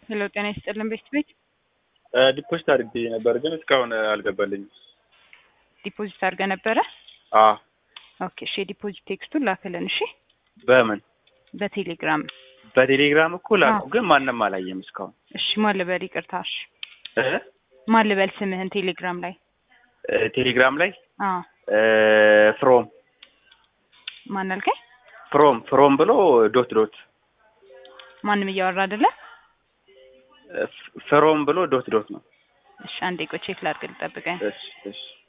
ሄሎ ጤና ይስጥልን ቤት ቤት ዲፖዚት አድርጌ ነበር ግን እስካሁን አልገባልኝም። ዲፖዚት አድርገህ ነበረ? አ ኦኬ እሺ፣ የዲፖዚት ቴክስቱን ላክልን። እሺ፣ በምን በቴሌግራም በቴሌግራም እኮ ላኩ፣ አዎ። ግን ማንም አላየም እስካሁን እሺ። ማን ልበል? ይቅርታ። እሺ፣ እ ማን ልበል ስምህን ቴሌግራም ላይ? እ ቴሌግራም ላይ አዎ። እ ፍሮም ማን አልከኝ? ፍሮም ፍሮም ብሎ ዶት ዶት ማንም እያወራ አይደለ? እ ፍሮም ብሎ ዶት ዶት ነው። እሺ፣ አንዴ ቆይ ቼክ ላድርግ፣ ልጠብቀኝ። እሺ እሺ